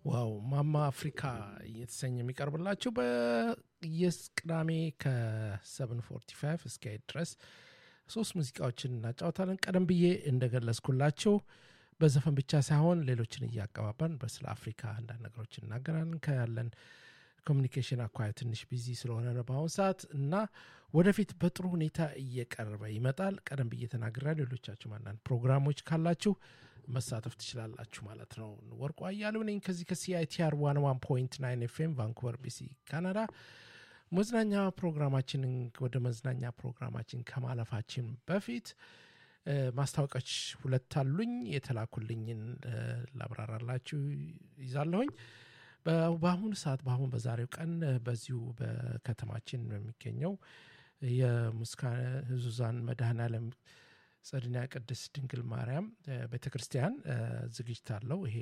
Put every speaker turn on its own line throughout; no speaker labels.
ዋው ማማ አፍሪካ እየተሰኘ የሚቀርብላችሁ በየስ ቅዳሜ ከ745 እስከ ድረስ ሶስት ሙዚቃዎችን እናጫወታለን። ቀደም ብዬ እንደገለጽኩላችሁ በዘፈን ብቻ ሳይሆን ሌሎችን እያቀባበርን በስለ አፍሪካ አንዳንድ ነገሮች እናገራለን። ከያለን ኮሚኒኬሽን አኳያ ትንሽ ቢዚ ስለሆነ ነው በአሁኑ ሰዓት እና ወደፊት በጥሩ ሁኔታ እየቀረበ ይመጣል። ቀደም ብዬ ተናግሬያለሁ። ሌሎቻችሁም አንዳንድ ፕሮግራሞች ካላችሁ መሳተፍ ትችላላችሁ ማለት ነው። ወርቁ አያሌው ነኝ ከዚህ ከሲአይቲአር ዋን ዋን ፖይንት ናይን ኤፍኤም ቫንኩቨር ቢሲ ካናዳ። መዝናኛ ፕሮግራማችንን ወደ መዝናኛ ፕሮግራማችን ከማለፋችን በፊት ማስታወቂያዎች ሁለት አሉኝ። የተላኩልኝን ላብራራላችሁ ይዛለሁኝ። በአሁኑ ሰዓት በአሁን በዛሬው ቀን በዚሁ በከተማችን በሚገኘው የሙስካነ ህዙዛን መድኃኔዓለም ጸድና ቅድስት ድንግል ማርያም ቤተ ክርስቲያን ዝግጅት አለው። ይሄ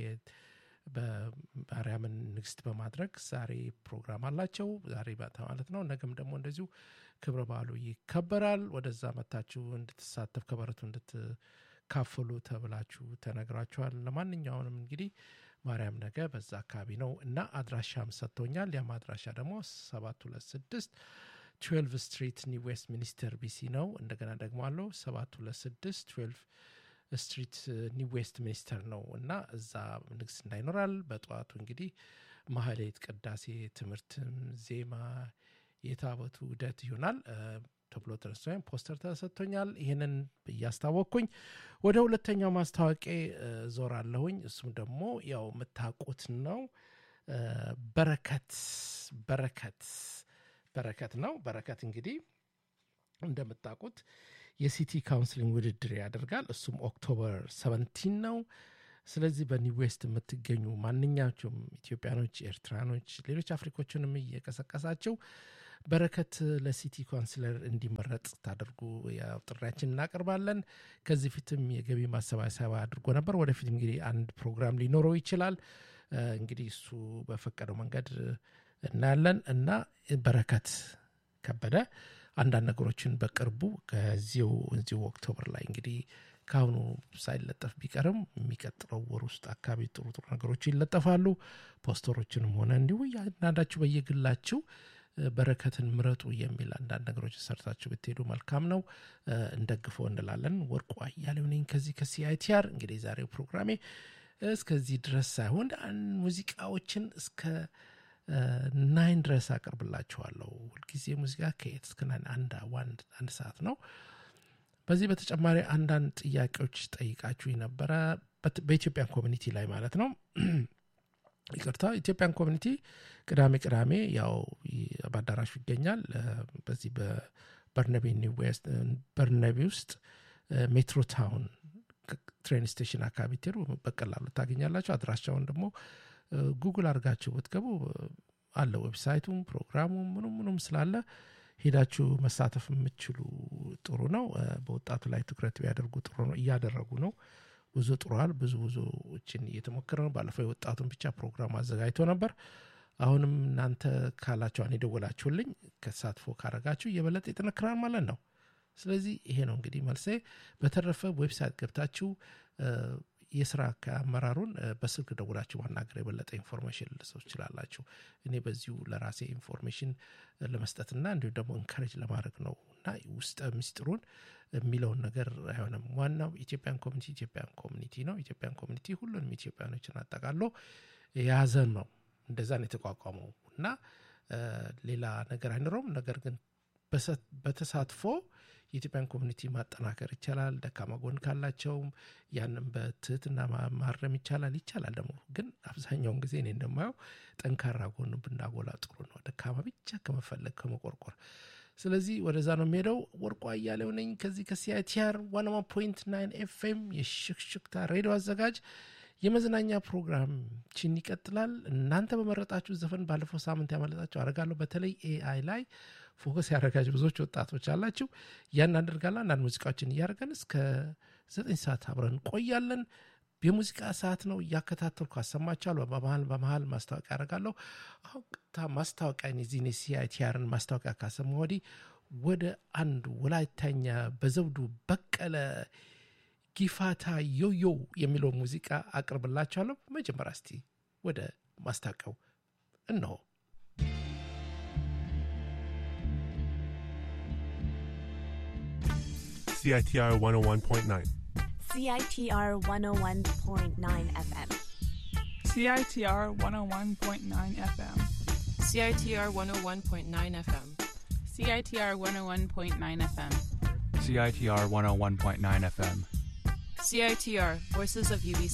በማርያምን ንግስት በማድረግ ዛሬ ፕሮግራም አላቸው። ዛሬ ማለት ነው። ነገም ደግሞ እንደዚሁ ክብረ በዓሉ ይከበራል። ወደዛ መታችሁ እንድትሳተፍ ከበረቱ እንድትካፈሉ ተብላችሁ ተነግራችኋል። ለማንኛውንም እንግዲህ ማርያም ነገ በዛ አካባቢ ነው እና አድራሻም ሰጥቶኛል። ያም አድራሻ ደግሞ ሰባት ሁለት ስድስት ትዌልቭ ስትሪት ኒው ዌስት ሚኒስተር ቢሲ ነው። እንደገና ደግሞ አለው ሰባት ሁለት ስድስት ትዌልቭ ስትሪት ኒው ዌስት ሚኒስተር ነው እና እዛ ንግስና ይኖራል። በጠዋቱ እንግዲህ ማህሌት፣ ቅዳሴ፣ ትምህርትም፣ ዜማ፣ የታቦቱ ውደት ይሆናል ተብሎ ተነስቶ ወይም ፖስተር ተሰጥቶኛል። ይህንን እያስታወቅኩኝ ወደ ሁለተኛው ማስታወቂያ ዞር አለሁኝ። እሱም ደግሞ ያው የምታውቁት ነው። በረከት በረከት በረከት ነው። በረከት እንግዲህ እንደምታውቁት የሲቲ ካውንስሊንግ ውድድር ያደርጋል። እሱም ኦክቶበር ሰቨንቲን ነው። ስለዚህ በኒው ዌስት የምትገኙ ማንኛቸውም ኢትዮጵያኖች፣ ኤርትራኖች፣ ሌሎች አፍሪኮችንም እየቀሰቀሳቸው በረከት ለሲቲ ካውንስለር እንዲመረጥ ታደርጉ ያው ጥሪያችን እናቀርባለን። ከዚህ ፊትም የገቢ ማሰባሰቢያ አድርጎ ነበር። ወደፊት እንግዲህ አንድ ፕሮግራም ሊኖረው ይችላል። እንግዲህ እሱ በፈቀደው መንገድ እናያለን እና በረከት ከበደ አንዳንድ ነገሮችን በቅርቡ ከዚሁ እዚሁ ኦክቶበር ላይ እንግዲህ ከአሁኑ ሳይለጠፍ ቢቀርም የሚቀጥለው ወር ውስጥ አካባቢ ጥሩ ጥሩ ነገሮች ይለጠፋሉ። ፖስተሮችንም ሆነ እንዲሁ አንዳንዳችሁ በየግላችሁ በረከትን ምረጡ የሚል አንዳንድ ነገሮች ሰርታችሁ ብትሄዱ መልካም ነው። እንደግፈው እንላለን። ወርቁ አያሌው ነኝ ከዚህ ከሲአይቲአር። እንግዲህ ዛሬው ፕሮግራሜ እስከዚህ ድረስ ሳይሆን ሙዚቃዎችን እስከ ናይን ድረስ አቀርብላችኋለሁ። ሁልጊዜ ሙዚቃ ከኤት እስከ ናይን አንድ አንድ ሰዓት ነው። በዚህ በተጨማሪ አንዳንድ ጥያቄዎች ጠይቃችሁ ነበረ በኢትዮጵያን ኮሚኒቲ ላይ ማለት ነው። ይቅርታ ኢትዮጵያን ኮሚኒቲ ቅዳሜ ቅዳሜ ያው በአዳራሹ ይገኛል። በዚህ በበርነቢ በርነቢ ውስጥ ሜትሮ ታውን ትሬን ስቴሽን አካባቢ ትሄዱ በቀላሉ ታገኛላችሁ። አድራሻውን ደግሞ ጉግል አድርጋችሁ ብትገቡ አለ ዌብሳይቱም ፕሮግራሙም ምኑም ምኑም ስላለ ሄዳችሁ መሳተፍ የምችሉ ጥሩ ነው። በወጣቱ ላይ ትኩረት ቢያደርጉ ጥሩ ነው። እያደረጉ ነው። ብዙ ጥሯል። ብዙ ብዙዎችን እየተሞከረ ነው። ባለፈው የወጣቱን ብቻ ፕሮግራም አዘጋጅቶ ነበር። አሁንም እናንተ ካላችኋን የደወላችሁልኝ ከተሳትፎ ካረጋችሁ እየበለጠ ይጠነክራል ማለት ነው። ስለዚህ ይሄ ነው እንግዲህ መልሴ። በተረፈ ዌብሳይት ገብታችሁ የስራ አመራሩን በስልክ ደውላችሁ ማናገር የበለጠ ኢንፎርሜሽን ልሰው ትችላላችሁ። እኔ በዚሁ ለራሴ ኢንፎርሜሽን ለመስጠትና እንዲሁም ደግሞ እንከሬጅ ለማድረግ ነው እና ውስጠ ምስጢሩን የሚለውን ነገር አይሆንም። ዋናው ኢትዮጵያን ኮሚኒቲ ኢትዮጵያን ኮሚኒቲ ነው። ኢትዮጵያን ኮሚኒቲ ሁሉንም ኢትዮጵያኖችን አጠቃሎ የያዘን ነው። እንደዛ ነው የተቋቋመው እና ሌላ ነገር አይኖረውም። ነገር ግን በተሳትፎ የኢትዮጵያን ኮሚኒቲ ማጠናከር ይቻላል። ደካማ ጎን ካላቸውም ያንም በትህትና ማረም ይቻላል። ይቻላል ደግሞ ግን አብዛኛውን ጊዜ እኔ እንደማየው ጠንካራ ጎን ብናጎላ ጥሩ ነው፣ ደካማ ብቻ ከመፈለግ ከመቆርቆር። ስለዚህ ወደዛ ነው የሚሄደው። ወርቁ አያሌው ነኝ ከዚህ ከሲአይቲአር ዋን ዋን ፖይንት ናይን ኤፍኤም የሽክሽክታ ሬዲዮ አዘጋጅ። የመዝናኛ ፕሮግራምችን ይቀጥላል። እናንተ በመረጣችሁ ዘፈን ባለፈው ሳምንት ያመለጣችሁ አረጋለሁ። በተለይ ኤአይ ላይ ፎከስ ያደረጋችሁ ብዙዎች ወጣቶች አላችሁ። ያን አደርጋለሁ። አንዳንድ ሙዚቃዎችን እያደረገን እስከ ዘጠኝ ሰዓት አብረን እንቆያለን። የሙዚቃ ሰዓት ነው። እያከታተልኩ አሰማችኋለሁ። በመሀል በመሀል ማስታወቂያ ያደርጋለሁ። አሁን ቀጥታ ማስታወቂያ ዚህ ሲአይቲአርን ማስታወቂያ ካሰማ ወዲህ ወደ አንድ ወላይታኛ በዘውዱ በቀለ ጊፋታ ዮዮ የሚለው ሙዚቃ አቅርብላችኋለሁ። መጀመሪያ እስቲ ወደ ማስታቀው እነሆ።
CITR 101.9.
CITR 101.9 FM.
CITR 101.9 FM.
CITR 101.9 FM.
CITR 101.9 FM.
CITR 101.9 FM.
CITR, Voices of UBC.